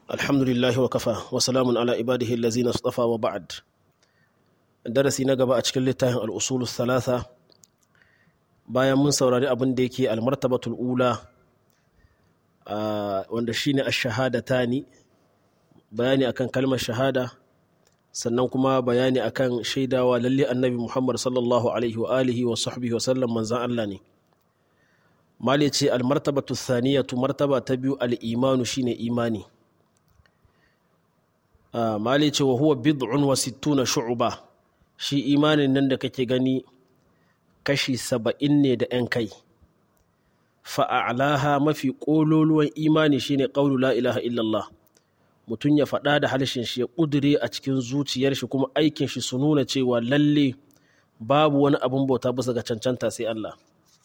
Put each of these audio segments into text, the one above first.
alhamdulillahi wa kafa wa salamun ala ibadihi allazina istafa wa ba'd darasi na gaba a cikin littafin al'usulu thalatha bayan mun saurari abin da yake almartabatul ula wanda shine ash-shahadatani bayani akan kalmar shahada sannan kuma bayani akan shaidawa lalle annabi Muhammad sallallahu alaihi wa alihi wa sahbihi wa sallam manzan Allah ne mali ce almartabatu thaniyatu martaba ta biyu al-imanu shine imani mali ce wa huwa bid'un wa sittuna shu'ba shi imanin nan da kake gani kashi saba'in ne da 'yan kai fa'alaha mafi ƙololuwan imani shine ƙaulu la ilaha illallah mutum ya faɗa da harshen shi ya ƙudure a cikin zuciyar shi kuma aikin shi su nuna cewa lalle babu wani abin bauta bisa ga cancanta sai Allah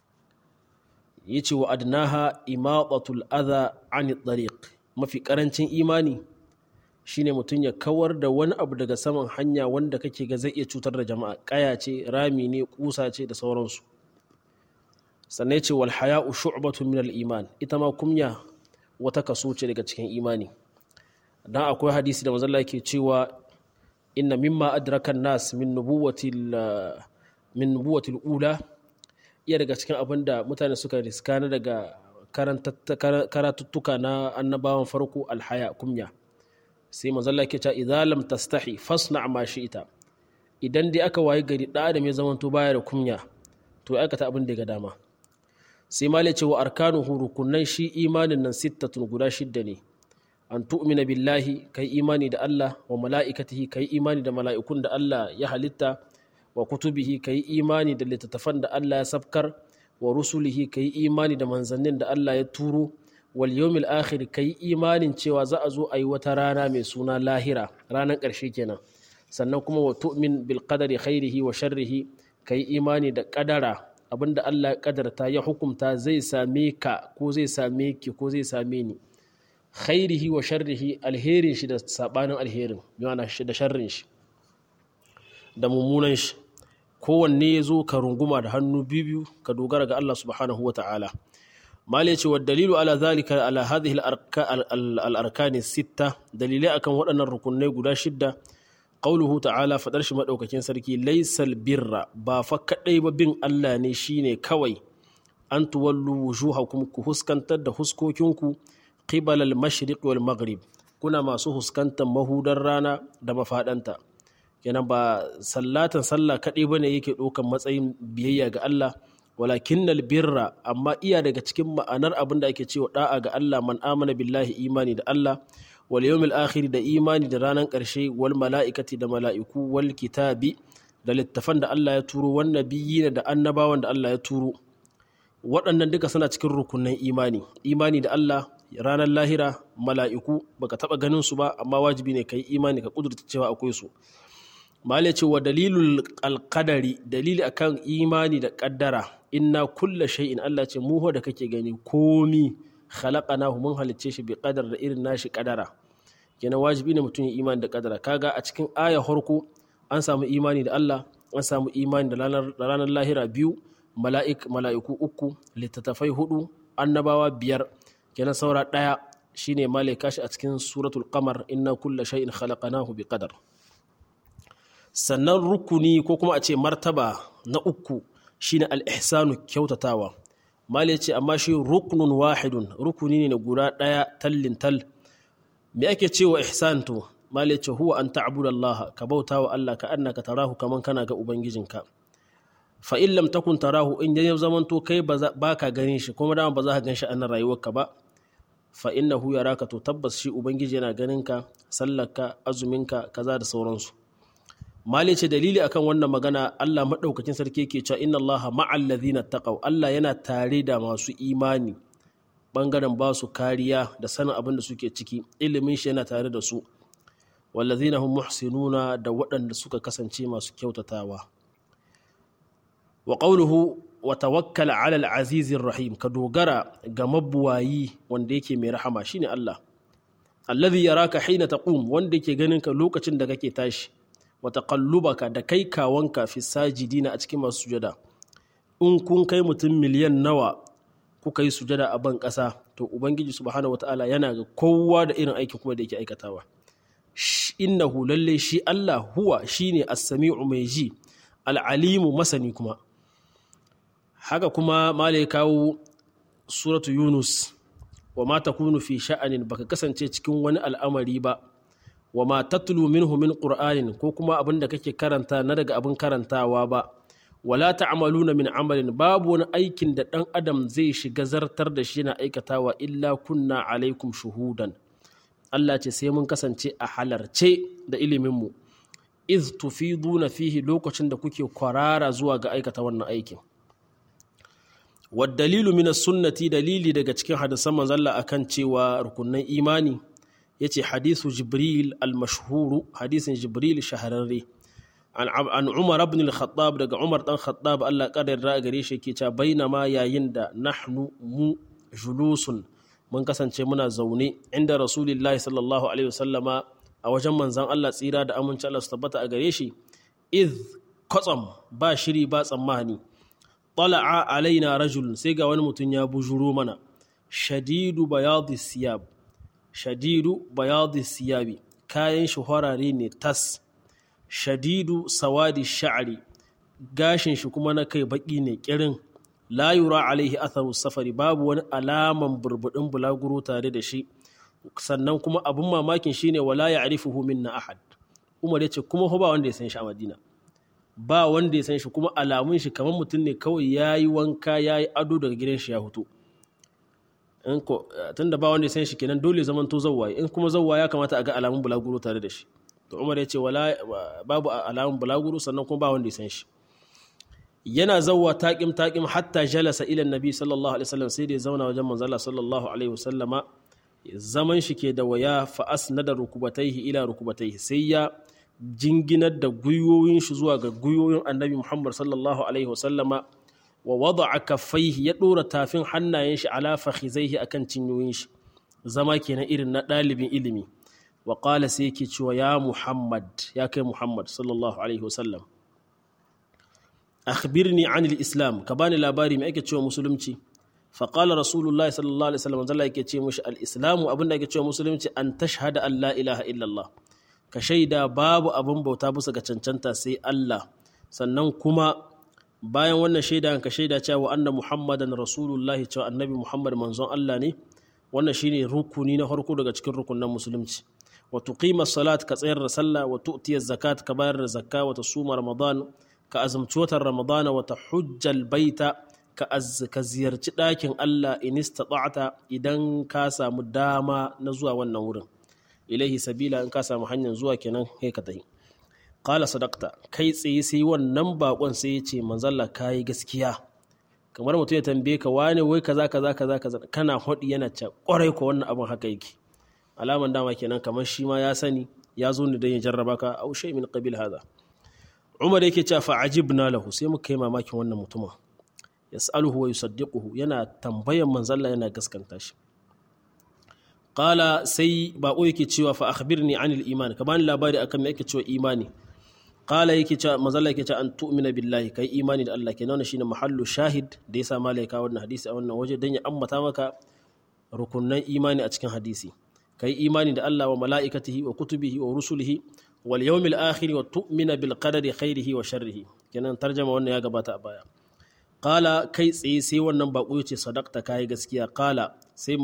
yi ce wa adnaha imaqatul adha ani tariq mafi ƙarancin imani shine mutum ya kawar da wani abu daga saman hanya wanda kake ga zai iya cutar da jama'a kaya ce rami ne kusa ce da sauransu sannan ce wal haya'u shu'batu min al iman ita ma kumya wata kaso ce daga cikin imani dan akwai hadisi da manzon ke cewa inna mimma adraka nas min nubuwatil min nubuwatil ula iya daga cikin abin da mutane suka riska na daga karatuttuka na annabawan farko alhaya kumya sai mazalla ke ta idan lam tastahi fasna ma ita idan dai aka waye gari da adam ya zamanto baya da kunya to ya aikata abin da ga dama sai ma ce wa arkanuhu rukunan shi imanin nan sittatun guda shidda ne an tu'mina billahi kai imani da Allah wa mala'ikatihi kai imani da mala'ikun da Allah ya halitta wa kutubihi kai imani da littattafan da Allah ya sabkar wa rusulihi kai imani da manzannin da Allah ya turo wal yawmil akhir kai imanin cewa za a zo a yi wata rana mai suna lahira ranar ƙarshe kenan sannan kuma wa tu'min bil qadari khairihi wa sharrihi kai imani da kadara abinda Allah ya kadarta ya hukumta zai same ka ko zai same ki ko zai same ni khairihi wa sharrihi alherin shi da sabanin alherin yana shi da sharrin shi da mummunan shi kowanne ya zo ka runguma da hannu biyu ka dogara ga Allah subhanahu wa ta'ala mali ce wa dalilu ala zalika ala hadhihi al-arkani sitta dalilai akan waɗannan rukunai guda shidda qauluhu ta'ala fadar shi madaukakin sarki laysal birra ba fa kadai ba bin Allah ne shine kawai an tuwallu wujuhakum ku huskantar da huskokinku qibala al-mashriq wal maghrib kuna masu huskantar mahudar rana da mafadanta kenan ba sallatan sallah kadai bane yake ɗaukan matsayin biyayya ga Allah walakin birra amma iya daga cikin ma'anar abin da ake cewa da'a ga Allah man amana billahi imani da Allah wal yawmil akhir da imani da ranar ƙarshe wal mala'ikati da mala'iku wal kitabi da littafan da Allah ya turo wan nabiyyin da annabawan da Allah ya turo waɗannan duka suna cikin rukunin imani imani da Allah ranar lahira mala'iku baka taba ganin su ba amma wajibi ne kai imani ka kudurta cewa akwai su malai ce wa dalilul alqadari dalili akan imani da kaddara inna kulla shay'in Allah ce mu da kake gani komi khalaqanahu mun halicce shi bi qadar da irin nashi kadara kenan wajibi ne mutum ya imani da kadara kaga a cikin aya harko an samu imani da Allah an samu imani da ranar lahira biyu mala'ik mala'iku uku littattafai hudu annabawa biyar kenan saura daya shine malai kashi a cikin suratul qamar inna kulla shay'in khalaqanahu bi qadar sannan rukuni ko kuma a ce martaba na uku shine al-ihsanu kyautatawa mali ce amma shi ruknun wahidun rukuni ne na guda ɗaya tallin tal me ake cewa ihsan to mali ce huwa an ta'budu Allah ka bauta wa Allah ka annaka tarahu kaman kana ga ubangijinka fa in lam takun tarahu in ya zaman to kai ba ka ganin shi kuma dama ba za ka gan shi a nan rayuwarka ba fa innahu yaraka to tabbas shi ubangiji yana ganin ka sallarka azuminka kaza da sauransu mali ce dalili akan wannan magana Allah maɗaukakin sarki ke cewa inna Allah ma'al ladhina taqaw Allah yana tare da masu imani bangaren ba su kariya da sanin abin da suke ciki ilimin shi yana tare da su wallazina hum muhsinuna da waɗanda suka kasance masu kyautatawa wa qawluhu wa tawakkal 'ala al-aziz rahim ka dogara ga mabuwayi wanda yake mai rahama shine Allah alladhi yaraka hina taqum wanda yake ganin ka lokacin da kake tashi wata kallubaka da kai kawanka fi sajidina a cikin masu sujada in kun kai mutum miliyan nawa kuka yi sujada a ban ƙasa to ubangiji subhanahu wataala yana ga kowa da irin aikin kuma da yake aikatawa innahu lalle shi Allah huwa shine as-sami'u mai ji al-alimu masani kuma haka kuma malai kawo suratu yunus wa ma takunu fi sha'anin baka kasance cikin wani al'amari ba wa ma tatlu minhu min qur'anin ko kuma abin da kake karanta na daga abin karantawa ba wala ta'maluna min amalin babu wani aikin da dan adam zai shiga zartar da shi na aikatawa illa kunna alaikum shuhudan Allah ce sai mun kasance a halarce da iliminmu iz tufiduna fihi lokacin da kuke kwarara zuwa ga aikata wannan aikin dalilu min sunnati dalili daga cikin hadisan manzalla akan cewa rukunan imani yace hadisu jibril al-mashhuru hadisin jibril shahararre an umar ibn al-khattab daga umar dan khattab Allah kadar da gare shi yake cewa bainama yayin da nahnu mu julusun mun kasance muna zaune inda rasulillahi sallallahu alaihi wasallama a wajen manzan Allah tsira da aminci Allah su tabbata a gare shi iz kwatsam ba shiri ba tsammani tala'a alaina rajul sai ga wani mutum ya bujuro mana shadidu bayadi siyab shadidu bayadi siyabi kayan shi horare ne tas shadidu sawadi sha'ari gashin shi kuma na kai baki ne kirin la yura alaihi atharu safari babu wani alaman burbudin bulaguro tare da shi sannan kuma abin mamakin shine wala ya arifuhu minna ahad umar ya ce kuma ba wanda ya san shi a madina ba wanda ya san shi kuma alamun shi kamar mutum ne kawai ya yi wanka ya yi ado daga gidan shi ya hutu tunda ba wanda ya san shi kenan dole zaman to zawwaye in kuma zawwa ya kamata a ga alamun bulaguro tare da shi to umar ya ce wala babu alamun bulaguro sannan kuma ba wanda ya san shi yana zawwa taƙim taƙim hatta jalasa ila nabi sallallahu alaihi wasallam sai da ya zauna wajen manzala sallallahu alaihi wasallama zaman shi ke da waya fa asnada rukubataihi ila rukubataihi sai ya jinginar da gwiwoyin shi zuwa ga gwiwoyin annabi muhammad sallallahu alaihi wasallama wa wada'a kaffaihi ya dora tafin hannayen shi ala fakhizaihi akan cinyoyin shi zama kenan irin na ɗalibin ilimi wa qala sai yake cewa ya muhammad ya kai muhammad sallallahu alaihi wasallam akhbirni anil islam ka bani labari mai ake cewa musulunci faƙala rasulullahi sallallahu alaihi wasallam zalla yake ce mushi al-islamu abinda ake cewa musulunci an tashhada an la ilaha illallah ka shaida babu abin bauta bisa ga cancanta sai Allah sannan kuma bayan wannan shaida ka shaida cewa anna muhammadan rasulullahi cewa annabi muhammad manzon Allah ne wannan shine rukuni na farko daga cikin rukunan musulunci wa tuqima salat ka tsayar da sallah wa tu'tiya zakat ka bayar da zakka wa tasuma ramadan ka azumci watan ramadana wa tahujjal baita ka ziyarci ɗakin Allah in istata'ta idan ka samu dama na zuwa wannan wurin ilaihi sabila in ka samu hanyar zuwa kenan kai ka tafi qala sadaqta kai tsaye sai wannan bakon sai ya ce manzalla kai gaskiya kamar mutum ya tambaye ka wane wai kaza kaza kaza kaza kana hodi yana ce kwarai ko wannan abin haka yake alaman dama kenan kamar shi ma ya sani ya zo ne don ya jarraba ka au shay min qabil hada umar yake cewa fa ajibna lahu sai muka yi mamakin wannan mutumin yas'aluhu wa yusaddiquhu yana tambayan manzalla yana gaskanta shi qala sai bako yake cewa fa akhbirni anil iman ka bani labari akan me yake cewa imani qala yake cewa manzalla yake cewa an tu'mina billahi kai imani da Allah kenan shine mahallu shahid da yasa malaika wannan hadisi a wannan waje dan ya ammata maka rukunnan imani a cikin hadisi kai imani da Allah wa mala'ikatihi wa kutubihi wa rusulihi wal yawmil akhir wa tu'mina bil qadari khairihi wa sharrihi kenan tarjama wannan ya gabata a baya qala kai tsaye sai wannan bako yace sadaqta kai gaskiya qala sai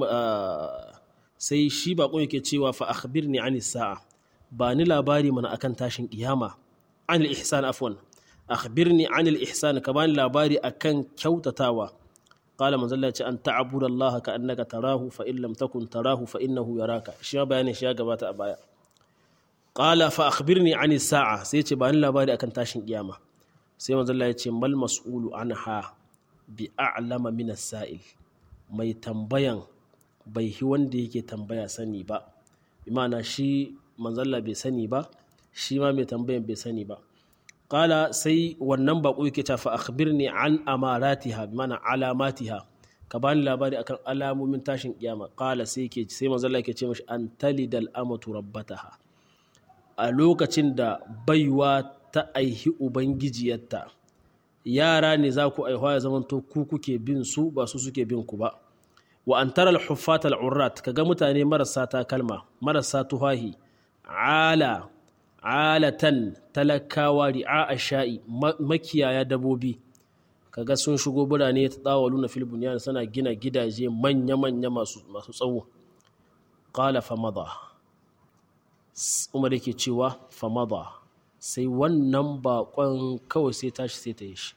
sai shi bako yake cewa fa akhbirni ani sa'a ba ni labari mana akan tashin kiyama anil ihsan afwan akhbirni anil ihsan ka bani labari akan kyautatawa qala manzo Allah ya ce an ta'budu Allah ka annaka tarahu fa in lam takun tarahu fa innahu yaraka shi bayanin shi ya gabata a baya qala fa akhbirni ani sa'a sai ce ba ni labari akan tashin kiyama sai manzo Allah ya ce mal mas'ulu anha bi a'lama min as-sa'il mai tambayan bai hi wanda yake tambaya sani ba bi ma'ana shi manzo Allah bai sani ba shi ma mai tambayan bai sani ba qala sai wannan bako yake ta fa akhbirni an amaratiha bi ma'ana alamatiha ka bani labari akan alamomin tashin kiyama qala sai yake sai manzo Allah yake ce mashi an talidal amatu rabbataha a lokacin da baiwa ta aihi ubangijiyarta yara ne za ku aihuwa ya zamanto ku kuke bin su ba su suke bin ku ba wa an tara al-huffat al-urrat kaga mutane marasa takalma marasa tuhahi ala alatan talakawa ri'a sha'i makiyaya dabobi kaga sun shigo birane ta tsawalu na fil bunyan suna gina gidaje manya-manya masu tsawo qala famada umar yake cewa famada sai wannan bakon kawai sai tashi sai ta yi shi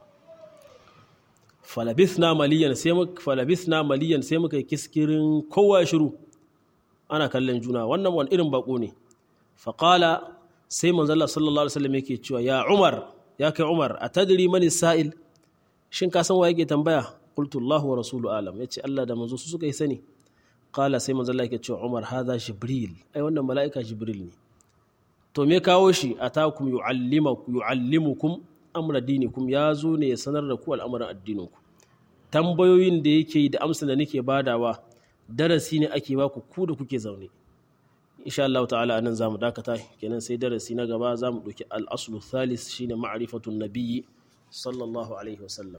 falabithna maliyan sai muka falabithna maliyan sai muka yi kiskirin kowa shiru ana kallon juna wannan wani irin bako ne faƙala sai manzala sallallahu alaihi wasallam yake cewa ya umar ya kai umar a tadiri mani sa'il shin ka san wa yake tambaya qultu Allahu wa rasulu alam yace Allah da manzo su suka yi sani qala sai manzala yake cewa umar hadha jibril ai wannan mala'ika jibril ne to me kawo shi atakum yu'allimakum yu'allimukum amra dinikum ya zo ne ya sanar da ku al'amuran addininku tambayoyin da yake yi da amsa da nake badawa darasi ne ake baku ku da kuke zaune insha Allah ta'ala anan zamu dakata kenan sai darasi na gaba zamu ɗauki al-aslu thalis shine ma'rifatun nabiyyi sallallahu alaihi wasallam